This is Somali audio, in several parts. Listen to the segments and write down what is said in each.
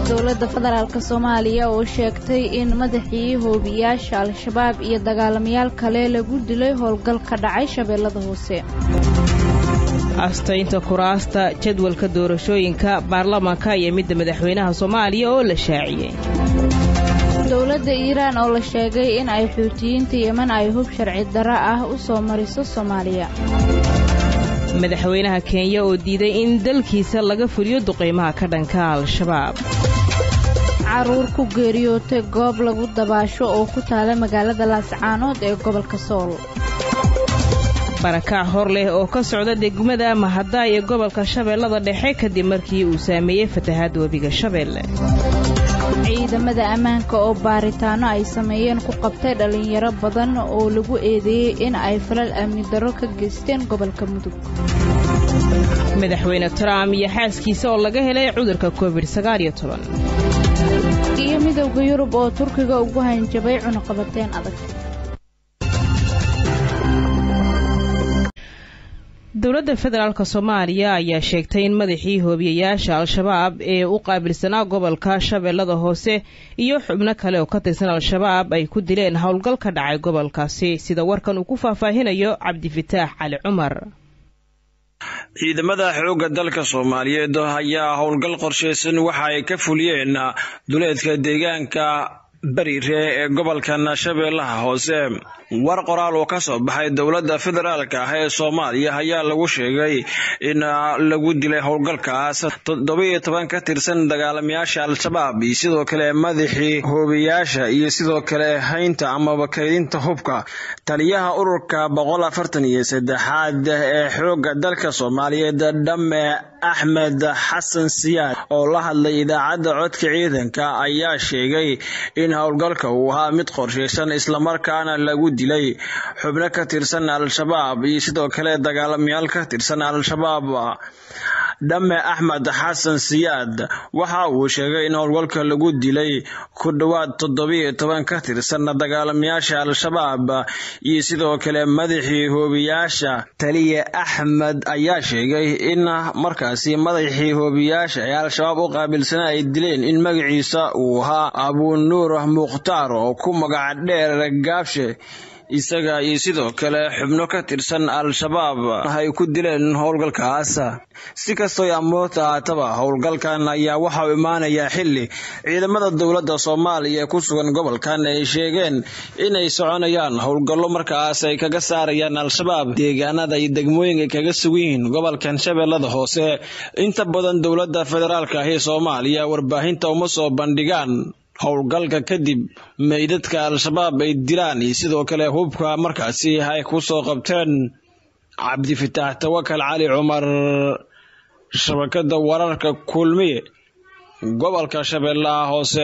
dowladda federaalk soomaaliya oo sheegtay in madaxii hoobiyaasha al-shabaab iyo dagaalamayaal kale lagu dilay howlgal ka dhacay shabeellada hoose astaynta kuraasta jadwalka doorashooyinka baarlamaanka iyo midda madaxweynaha soomaaliya oo la shaaciyey dowladda iiraan oo la sheegay in ay xuutiyiinta yeman ay hub sharci darro ah u soo mariso soomaaliya madaxweynaha kenya oo diiday in dalkiisa laga fuliyo duqaymaha ka dhanka al-shabaab caruur ku geeriyootay goob lagu dabaasho oo ku taala magaalada laascaanood ee gobolka sool barakac hor leh oo ka socda degmada mahadaay ee gobolka shabeellada dhexe kadib markii uu saameeyey fatahaadda webiga shabeelle ciidamada ammaanka oo baaritaano ay sameeyeen ku qabtay dhallinyaro badan oo lagu eedeeyey in ay falal amni darro ka geysteen gobolka mudug madaxweyne trump iyo xaaskiisa oo laga helay cudurka covid iyo midowda yurub oo turkiga ugu hanjabay cunuqabateen adag dowladda federaalk soomaaliya ayaa sheegtay in madaxii hoobiyayaasha al-shabaab ee u qaabilsanaa gobolka shabeellada hoose iyo xubno kale oo ka tirsan al-shabaab ay ku dileen howlgal ka dhacay gobolkaasi sida warkan uu ku faahfaahinayo cabdifataax cali cumar ciidamada xoogga dalka soomaaliyeed ayaa howlgal qorshaysan waxa ay ka fuliyeen duleedka deegaanka bariire ee gobolkan shabeellaha hoose war qoraal oo ka soo baxay dowladda federaalk ah ee soomaaliya ayaa lagu sheegay in lagu dilay howlgalkaas toddobiyo toban ka tirsan dagaalamayaasha al-shabaab iyo sidoo kale madaxii hoobiyaasha iyo sidoo kale haynta amaba kaydinta hubka taliyaha ururka boqol afartan iyo saddexaad ee xoogga dalka soomaaliyeed dhamme axmed xasan siyaad oo la hadlay idaacadda codka ciidanka ayaa sheegay in howlgalka uu ahaa mid qorshaysan islamarkaana lagu dilay xubno ka tirsan al-shabaab iyo sidoo kale dagaalamayaal ka tirsan al-shabaab dhamme axmed xasan siyaad waxa uu sheegay in howlgalka lagu dilay ku dhowaad toddobiyo toban ka tirsan dagaalamayaasha al-shabaab iyo sidoo kale madaxii hoobiyaasha taliye axmed ayaa sheegay in markaasi madaxii hoobiyaasha ee al-shabaab u qaabilsana ay dileen in magaciisa uu ahaa abuunuur mukhtaar oo ku magac dheer gaabshe isaga iyo sidoo kale xubno ka tirsan al-shabaab ay ku dileen howlgalkaas si kastoo amoota haataba howlgalkan ayaa waxa uu imaanayaa xilli ciidamada dowladda soomaaliya ee ku sugan gobolkan ay sheegeen inay soconayaan howlgallo markaas ay kaga saarayaan al-shabaab deegaanada iyo degmooyinka ay kaga sugan yihiin gobolkan shabeellada hoose inta badan dowladda federaalk ah ee soomaaliya warbaahinta uma soo bandhigaan howlgalka kadib meydadka al-shabaab ay dilaan iyo sidoo kale hubka markaasi ay ku soo qabteen cabdifitaax tawakal cali cumar shabakada wararka kulmiye gobolka shabeellaha hoose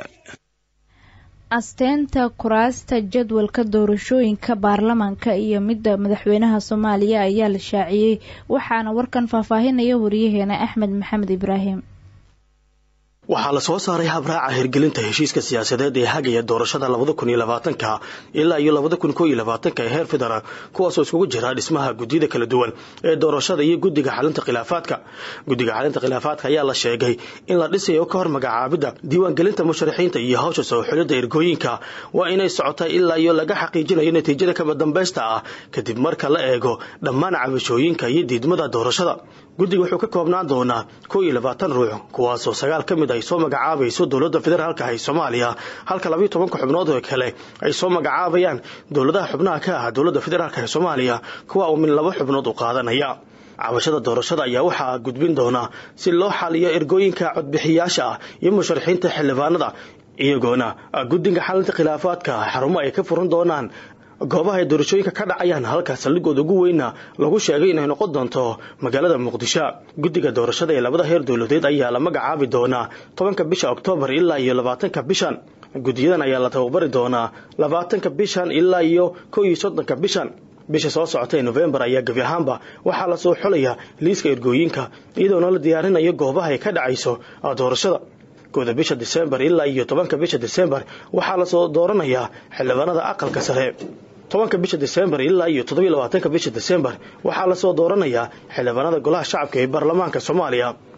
asteynta kuraasta jadwalka doorashooyinka baarlamaanka iyo midda madaxweynaha soomaaliya ayaa la shaaciyey waxaana warkan faahfaahinaya wariyaheena axmed maxamed ibraahim waxaa la soo saaray habraaca hirgelinta heshiiska siyaasadeed ee hagaya doorashada labada kun iyo labaatanka ilaa iyo labada kun koo iyo labaatanka ee heer federaal kuwaasoo iskugu jira dhismaha guddiyada kala duwan ee doorashada iyo guddiga xalinta khilaafaadka guddiga xalinta khilaafaadka ayaa la sheegay in la dhisayo ka hor magacaabidda diiwaangelinta musharaxiinta iyo hawsha soo xulidda ergooyinka waa inay socotaa ilaa iyo laga xaqiijinayo natiijada kaba dambaysta ah kadib marka la eego dhammaan cabashooyinka iyo diidmada doorashada guddiga wuxuu ka koobnaan doonaa koo iyo labaatan ruux kuwaasoo sagaal ka mid ay soo magacaabayso dowladda federaalka ah ee soomaaliya halka labayo tobanka xubnood oo kale ay soo magacaabayaan dowladaha xubnaha ka ah dowladda federaalk ee soomaaliya kuwa uu min laba xubnood u qaadanaya cabashada doorashada ayaa waxaa gudbin doonaa si loo xaliyo ergooyinka codbixiyaasha ah iyo musharaxiinta xildhibaanada iyagoona guddiga xalinta khilaafaadka xarumo ay ka furan doonaan goobaha ay doorashooyinka ka dhacayaan halka saldhigooda ugu weyna lagu sheegay inay noqon doonto magaalada muqdisho guddiga doorashada ee labada heer dowladeed ayaa la magacaabi doonaa tobanka bisha oktoobar ilaa iyo labaatanka bishan guddiyadan ayaa la tababari doonaa labaatanka bishan ilaa iyo kow iyo soddonka bishan bisha soo socota ee nofembar ayaa gebi ahaanba waxaa lasoo xulaya liiska ergooyinka iyadoona la diyaarinayo goobaha ay ka dhacayso doorashada kooda bisha disembar ilaa iyo tobanka bisha disembar waxaa lasoo dooranayaa xildhibaanada aqalka sare tobanka bisha disembar ilaa iyo toddobiyo labaatanka bisha disembar waxaa lasoo dooranayaa xildhibaanada golaha shacabka ee baarlamaanka soomaaliya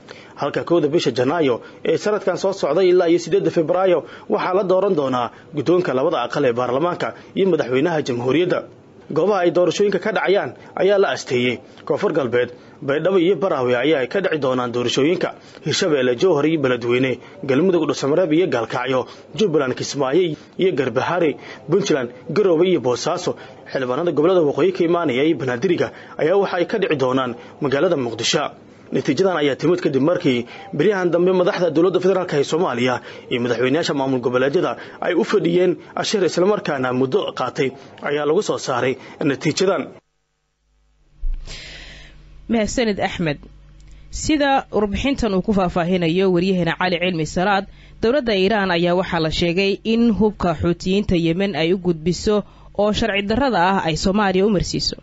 halka kowda bisha janaayo ee sanadkan soo socday ilaa iyo siddeedda febraayo waxaa la dooran doonaa guddoonka labada aqal ee baarlamaanka iyo madaxweynaha jamhuuriyadda goobaha ay doorashooyinka ka dhacayaan ayaa la asteeyey koonfur galbeed baydhabo iyo baraawe ayaa ay ka dhici doonaan doorashooyinka hirshabeelle jowhar iyo beledweyne galmudug dhuusamareeb iyo gaalkacyo jubbaland kismaayo iyo garbahari puntland garoobe iyo boosaaso xildhibaanada gobolada waqooyi ka imaanaya iyo banaadiriga ayaa waxa ay ka dhici doonaan magaalada muqdisho natiijadan ayaa timid kadib markii beryahan dambe madaxda dowladda federaalk ee soomaaliya iyo madaxweynayaasha maamul goboleedyada ay u fadhiyeen ashir islamarkaana muddo qaatay ayaa lagu soo saaray natiijadan mahadsanid axmed sida warbixintan uu ku faahfaahinayo waryaheena cali cilmi salaad dowladda iiraan ayaa waxaa la sheegay in hubka xuutiyiinta yemen ay u gudbiso oo sharci darrada ah ay soomaaliya u marsiiso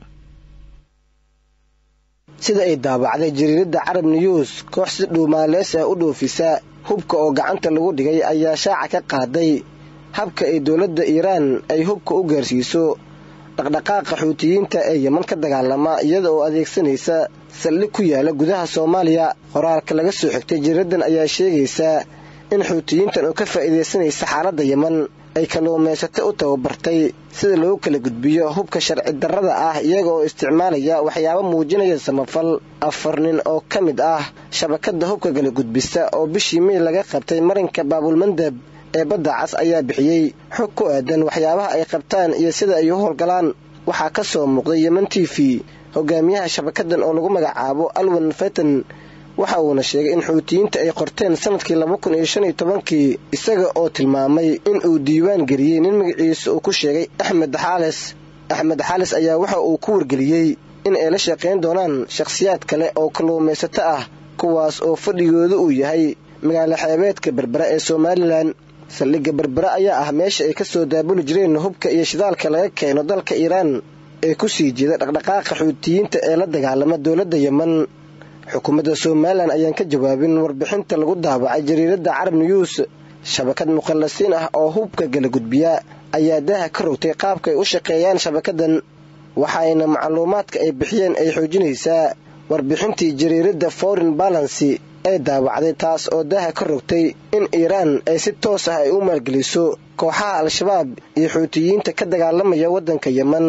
sida ay daabacday jariiradda carab news koox si dhuumaalees ah u dhoofisa hubka oo gacanta lagu dhigay ayaa shaaca ka qaaday habka ay dowladda iiraan ay hubka u gaarsiiso dhaqdhaqaaqa xuutiyiinta ee yeman ka dagaalama iyada oo adeegsanaysa saldhig ku yaala gudaha soomaaliya qoraalka laga soo xigtay jariiraddan ayaa sheegaysaa in xuutiyiintan oo ka faa'iidaysanaysa xaaladda yeman ay kalluumaysato u tababartay sida loogu kala gudbiyo hubka sharci darrada ah iyaga oo isticmaalaya waxyaabo muujinaya samafal afar nin oo ka mid ah shabakadda hubka kala gudbisa oo bishii mey laga qabtay marinka baabulmandab ee badda cas ayaa bixiyey xog ku aadan waxyaabaha ay qabtaan iyo sida ay u howlgalaan waxaa ka soo muuqday yeman t v hogaamiyaha shabakaddan oo lagu magacaabo alwan fatan waxa uuna sheegay in xuutiyiinta ay qorteen sanadkii laba kun iyo shan iyo tobankii isaga oo tilmaamay in uu diiwaan geliyey nin magaciisa uu ku sheegay axmed xaales axmed xaales ayaa waxa uu ku wargeliyey in ay la shaqayn doonaan shakhsiyaad kale oo kalluumaysato ah kuwaas oo fadhigooda uu yahay magaalo xeebeedka berbera ee somalilan saldhigga berbere ayaa ah meesha ay ka soo daabuli jireen hubka iyo shidaalka laga keeno dalka iiraan ee ku sii jeeda dhaqdhaqaaqa xuutiyiinta ee la dagaalama dowladda yeman xukuumadda somalilan ayaan ka jawaabin warbixinta lagu daabacay jariiradda carab news shabakad mukhallasiin ah oo hubka gala gudbiya ayaa daaha ka rogtay qaabka ay u shaqeeyaan shabakaddan waxayna macluumaadka ay bixiyeen ay xoojinaysaa warbixintii jariiradda foreign balancy ee daawacday taas oo daaha ka rogtay in iiraan ay si toos ah ay u maalgeliso kooxaha al-shabaab iyo xuutiyiinta ka dagaalamaya waddanka yeman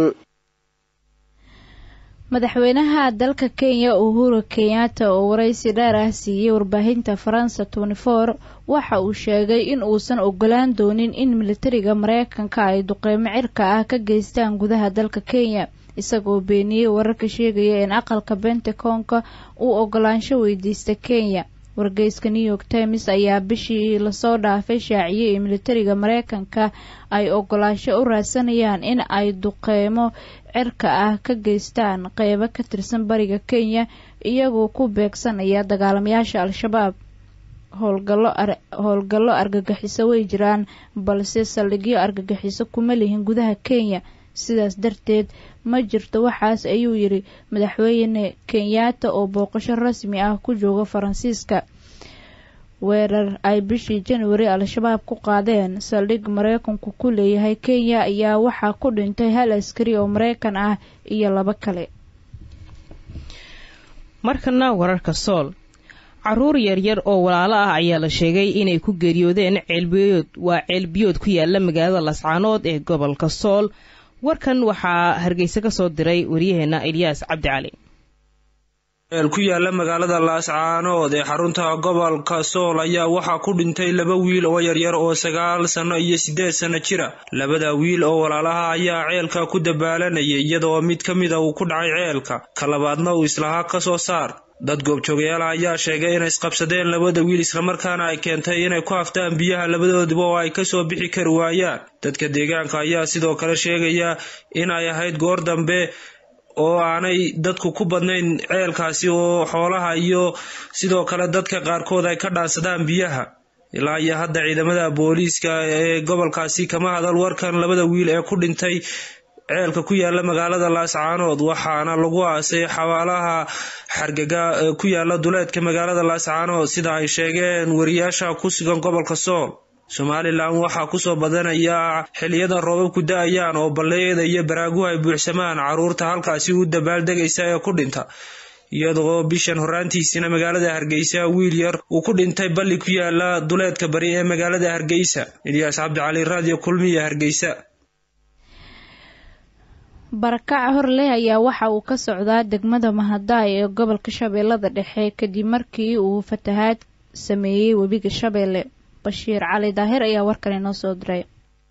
madaxweynaha dalka kenya uhuru kenyatta oo waraysi dheer ah siiyey warbaahinta faransa twenty-four waxa uu sheegay in uusan ogolaan doonin in militariga mareykanka ay duqeymo cirka ah ka geystaan gudaha dalka kenya isagoo beeniyey wararka sheegaya in aqalka bentaconka uu ogolaansho weydiista kenya wargeyska new york times ayaa bishii lasoo dhaafay shaaciyey in militariga mareykanka ay ogolaansho u raadsanayaan in ay duqeymo cirka ah ka geystaan qeybo ka tirsan bariga kenya iyagoo ku beegsanaya dagaalamayaasha al-shabaab howlgallo argagixiso way jiraan balse saldhigyo argagixiso kuma lihin gudaha kenya sidaas darteed ma jirto waxaas ayuu yidhi madaxweyne kenyatta oo booqasho rasmi ah ku jooga faransiiska weerar ay bishii januari al-shabaab ku qaadeen saldhig mareykanku ku leeyahay kenya ayaa waxaa ku dhintay hal askari oo mareykan ah iyo labo kale markana wararka sool caruur yaryar oo walaalo ah ayaa la sheegay inay ku geeriyoodeen ceelbiyood waa ceelbiyood ku yaala magaalada lascaanood ee gobolka sool warkan waxaa hargeysa ka soo diray waryaheena ilyaas cabdi cali eel ku yaala magaalada laascaanood ee xarunta gobolka sool ayaa waxaa ku dhintay laba wiil oo yaryar oo sagaal sanno iyo siddeed sanno jira labada wiil oo walaalaha ayaa ceelka ku dabaalanayay iyadoo mid ka mida uu ku dhacay ceelka ka labaadna uu islahaa ka soo saar dad goobjoogayaal ayaa sheegay inay isqabsadeen labada wiil islamarkaana ay keentay inay ku haftaan biyaha labadoodiba oo ay kasoo bixi kari waayaan dadka deegaanka ayaa sidoo kale sheegaya in ay ahayd goor dambe oo aanay dadku ku badnayn ceelkaasi oo xoolaha iyo sidoo kale dadka qaarkood ay ka dhaansadaan biyaha ilaa iyo hadda ciidamada booliiska ee gobolkaasi kama hadal warkan labada wiil ee ku dhintay ceelka ku yaala magaalada laascaanood waxaana lagu aasay xawaalaha xargaga ee ku yaala duleedka magaalada laascaanood sida ay sheegeen wariyaasha ku sugan gobolka sool somalilan waxaa kusoo badanaya xiliyada roobabku da-ayaan oo balleeyada iyo baraaguhu ay buuxsamaan caruurta halkaasi u dabaaldegaysa ee ku dhinta iyadoo bishan horaantiisina magaalada hargeysa wiil yar uu ku dhintay balli ku yaala duleedka bari ee magaalada hargeysa ilyaas cabdicali raadiyo kulmiya hargeysa barakaca horleh ayaa waxa uu ka socdaa degmada mahadaay ee gobolka shabeellada dhexe kadib markii uu fatahaad sameeyey webiga shabeelle bashiir cali daahir ayaa warkan inoo soo diray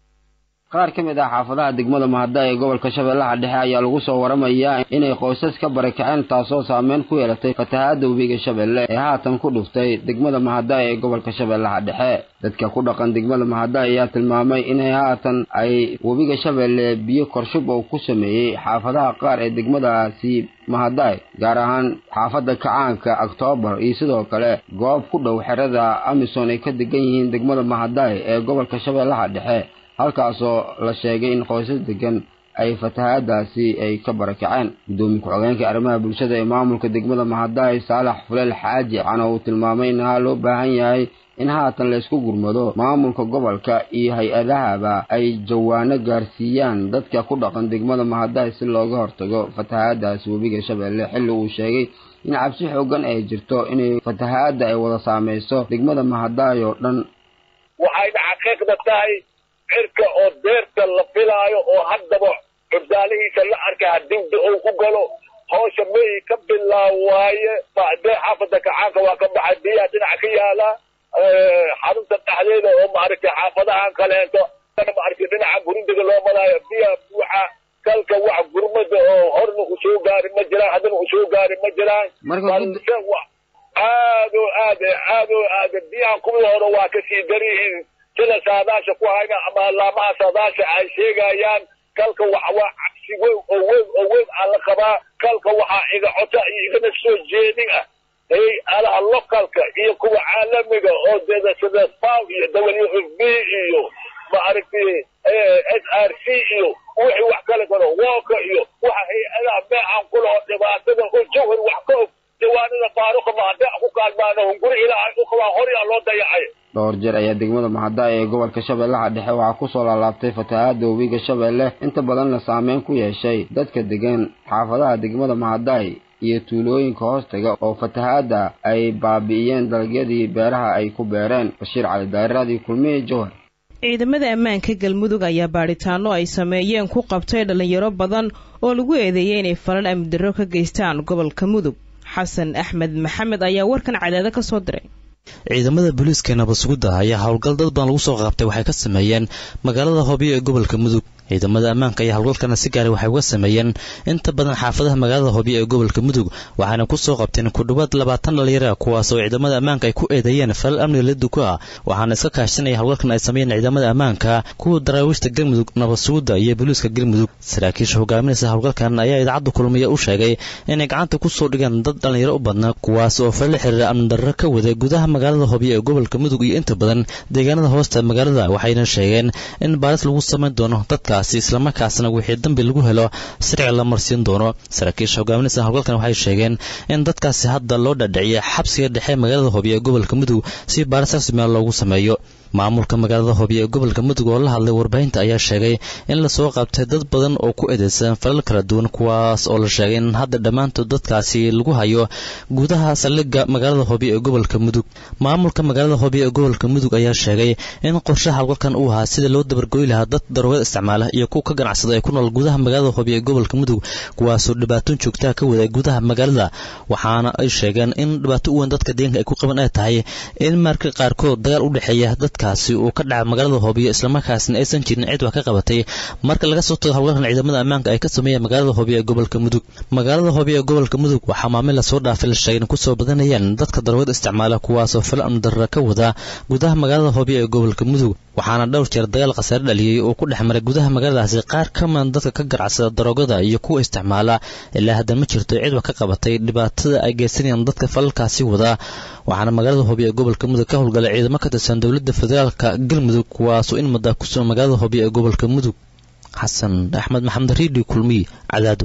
qaar ka mid ah xaafadaha degmada mahada ee gobolka shabeellaha dhexe ayaa lagu soo waramayaa inay qoysas ka barakaceen taasoo saameyn ku yeelatay fatahaadda webiga shabeelle ee haatan ku dhuftay degmada mahada ee gobolka shabeellaha dhexe dadka ku dhaqan degmada mahada ayaa tilmaamay inay haatan ay webiga shabeelle biyo korshub oo ku sameeyey xaafadaha qaar ee degmadaasi mahadaay gaar ahaan xaafadda kacaanka oktoobar iyo sidoo kale goob ku dhow xerada amison ay ka degan yihiin degmada mahadaay ee gobolka shabeellaha dhexe halkaasoo la sheegay in qoysas degan ay fatahaadaasi ay ka barakaceen guddoomiye ku-xogeenka arrimaha bulshada ee maamulka degmada mahadaay saalax fuleel xaaji waxaana uu tilmaamay in haa loo baahan yahay in haatan laysku gurmado maamulka gobolka iyo hay-adahaba ay jawaano gaarsiiyaan dadka ku dhaqan degmada mahadaay si looga hortago fatahaadaasi webiga shabeelle xilli uu sheegay in cabsi xoogan ay jirto inay fatahaadda ay wada saameyso degmada mahadaay oo dhan waxayna xaqiiqda tahay cirka oo deerta la filaayo oo haddaba curdaalihiisa la arka hadibda uu ku galo hawsha meyi ka bilaa waaye dee xaafada kacaanka waa ka baxay biyaha dhinac ka yaala xarunta dhexdeeda oo maaragtay xaafadahan kaleeto maaragtay dhinaca gurindiga loo malaayo biyaha buuxa kalka wax gurmada oo horna usoo gaari ma jiraan haddana usoo gaari ma jiraan balse aad oo aad aad oo aad biyaha kuwii hore waa kasii daryihiin sida saadaasha ku hayna ama laamaha saadaasha ay sheegayaan kalka wax waa cabsi weyn oo weyn oo weyn aa la qabaa kalka waxaa iga cota iyo igana soo jeedin ah hay alaha localka iyo kuwa caalamiga oo deda sida faw iyo w f b iyo maaragtay s r c iyo wixii wax kale kalo wooka iyo waxa hay-adaha meecaan ku laho dhibaatada oo jawhar wax ka og jawaanada faaruqa mahadee ku kaalmaana hunguri ilaahay u qabaa horyaa loo dayacay dhowr jeer ayaa degmada mahadaay ee gobolka shabeellaha dhexe waxaa kusoo laalaabtay fatahaadda webiga shabeelle inta badanna saameyn ku yeeshay dadka degan xaafadaha degmada mahadaay iyo tuulooyinka hoostaga oo fatahaadda ay baabi'iyeen dalagyadii beeraha ay ku beereen bashiir cali daariradii kulmiye jowhar ciidamada ammaanka galmudug ayaa baadhitaano ay sameeyeen ku qabtay dhallinyaro badan oo lagu eedeeyey inay falan amnidarro ka geystaan gobolka mudug xasan axmed maxamed ayaa warkan cadaado ka soo diray ciidamada booliiska nabasugudda ayaa howlgal dad badan lagu soo qabtay waxay ka sameeyeen magaalada hobyo ee gobolka mudug ciidamada ammaanka ayaa howlgalkana si gaara waxay uga sameeyeen inta badan xaafadaha magaalada hobyo ee gobolka mudug waxaana ku soo qabteen ku dhowaad labaatan dhalinyara kuwaas oo ciidamada ammaanka ay ku eedeeyeen falal amniga la duko ah waxaana iska kaashanaya howlgalkan ay sameeyeen ciidamada ammaanka kuwa daraawiishta galmudug nabasugudda iyo booliiska galmudug saraakiisha hogaaminaysa howlgalkan ayaa idaacadda kulmiya u sheegay inay gacanta ku soo dhigeen dad dhalinyaro u badnaa kuwaas oo falala xiriira amnidarro ka waday gudaha magaalada hobyo ee gobolka mudug iyo inta badan deegaanada hoosta magaalada waxayna sheegeen in baaris lagu samayn doono dadka islamarkaasna wixii dambi lagu helo sharciga la marsiin doono saraakiisha hogaaminaysa howlgalkan waxay sheegeen in dadkaasi hadda loo dhadhiciya xabsiga dhexe magaalada hobyo ee gobolka mudug si baaris rasmiga loogu sameeyo maamulka magaalada hobyo ee gobolka mudug oo la hadlay warbaahinta ayaa sheegay in lasoo qabtay dad badan oo ku eedeysan falal kala duwan kuwaas oo la sheegay in hadda dhammaantood dadkaasi lagu hayo gudaha saldhigga magaalada hobyo ee gobolka mudug maamulka magaalada hobyo ee gobolka mudug ayaa sheegay in qorshaha howlgalkan uu ahaa sida loo dabargoyi lahaa dad daroogada isticmaala iyo kuwa ka ganacsada ee ku nool gudaha magaalada hobyo ee gobolka mudug kuwaasoo dhibaatoon joogtaha ka wada gudaha magaalada waxaana ay sheegeen in dhibaato u weyn dadka deeganka ay ku qaban ay tahay in marka qaarkood dagaal u dhexeeya dadkaasi uu ka dhaca magaalada hobyo islamarkaasna aysan jirin cid wax ka qabatay marka laga soo tago howlgalkan ciidamada ammaanka ay ka sameeyeen magaalada hobyo ee gobolka mudug magaalada hobyo ee gobolka mudug waxaa maamil lasoo dhaafay la sheegay in kusoo badanayaan dadka daroogada isticmaala kuwaasoo fala amdarra ka wada gudaha magaalada hobyo ee gobolka mudug waxaana dhowr jeer dagaal khasaare dhaliyey oo ku dhex maray gudaha magaaladaasi qaar ka midan dadka ka ganacsada daroogada iyo kuwa isticmaala ilaa haddan ma jirto cid wax ka qabatay dhibaatada ay geysanayaan dadka falalkaasi wada waxaana magaalada hobyo ee gobolka mudug ka howlgalay ciidamo ka tirsan dowladda federaalka galmudug kuwaasoo in muddaa ku sugan magaalada hobyo ee gobolka mudug xasan axmed maxamed riidi kulmiye cadaado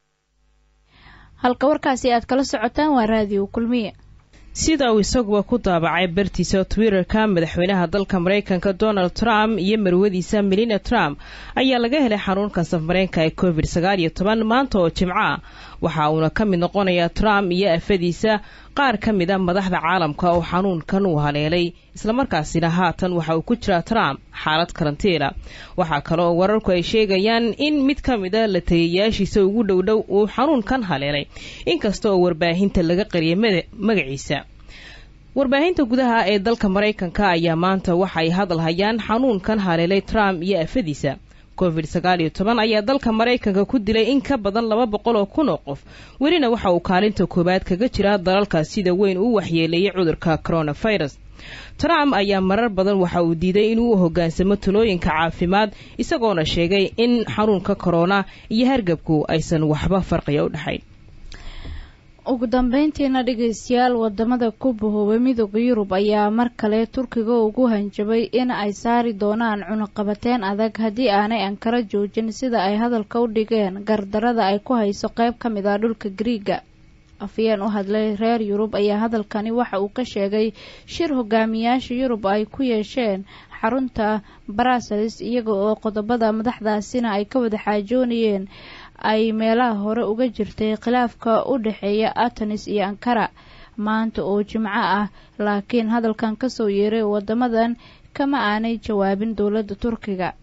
halka warkaasi aad kala socotaan waa raadiyo kulmiye sida uu isaguba ku daabacay bartiisa twitterka madaxweynaha dalka maraykanka donald trump iyo marwadiisa melina trump ayaa laga helay xanuunka safareenka ee covid sagaal iyo toban maanta oo jimco ah waxa uuna ka mid noqonayaa trump iyo afadiisa qaar ka mid a madaxda caalamka oo xanuunkan uu haleelay islamarkaasina haatan waxa uu ku jiraa trump xaalad karantiila waxaa kale oo wararku ay sheegayaan in mid ka mid a la taliyayaashiisa ugu dhowdhow uu xanuunkan haleelay inkasta oo warbaahinta laga qariyay magaciisa warbaahinta gudaha ee dalka maraykanka ayaa maanta waxay hadal hayaan xanuunkan haleelay trump iyo afadiisa covid sagaal iyo toban ayaa dalka maraykanka ku dilay in ka badan laba boqol oo kun oo qof welina waxa uu kaalinta koowaad kaga jiraa dalalkaas sida weyn uu waxyeeleeyay cudurka coronavirus trump ayaa marar badan waxa uu diiday inuu u hoggaansamo talooyinka caafimaad isagoona sheegay in xanuunka korona iyo hargabku aysan waxba farqiya u dhexayn ugu dambeyntiina dhegaystayaal wadamada ku bahoobay midooda yurub ayaa mar kale turkiga ugu hanjabay in ay saari doonaan cunuqabateen adag haddii aanay ankara joojin sida ay hadalka u dhigeen gardarada ay ku hayso qeyb ka mid ah dhulka griiga afyeen u hadlay reer yurub ayaa hadalkani waxa uu ka sheegay shir hogaamiyaasha yurub ay ku yeesheen xarunta brussels iyaga oo qodobada madaxdaasina ay ka wada xaajoonayeen ay meelaha hore uga jirtay khilaafka u dhexeeya atanis iyo ankara maanta oo jimco ah laakiin hadalkan kasoo yeeray wadamadan kama aanay jawaabin dowladda turkiga